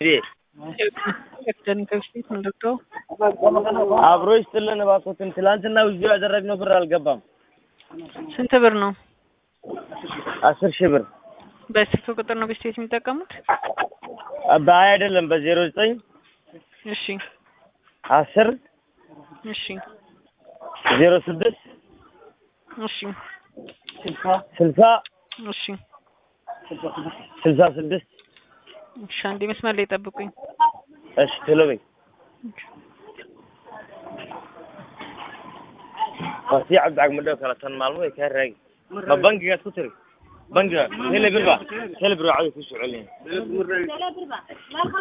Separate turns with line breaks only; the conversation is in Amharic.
ከፊት ምንድነው
አብሮ ይስጥልን እባክዎትን። ትላንትና ውዝድሮ ያደረግነው ብር አልገባም።
ስንት ብር ነው?
አስር ሺህ ብር
በስልክ ቁጥር ነው ቤት የሚጠቀሙት?
በሀያ አይደለም በዜሮ ዘጠኝ
እሺ
አስር
እሺ
ዜሮ ስድስት
እሺ
ስልሳ
እሺ
ስልሳ ስድስት
እሺ አንዴ መስመር ላይ ጠብቁኝ።
እሺ ቶሎ በይ። waa sii cabdicag madhow kale tan maalmo way kaa raagi ma bangigaad ku tiri bangiga hele bir ba hele bir waa cadow kusoo celinaya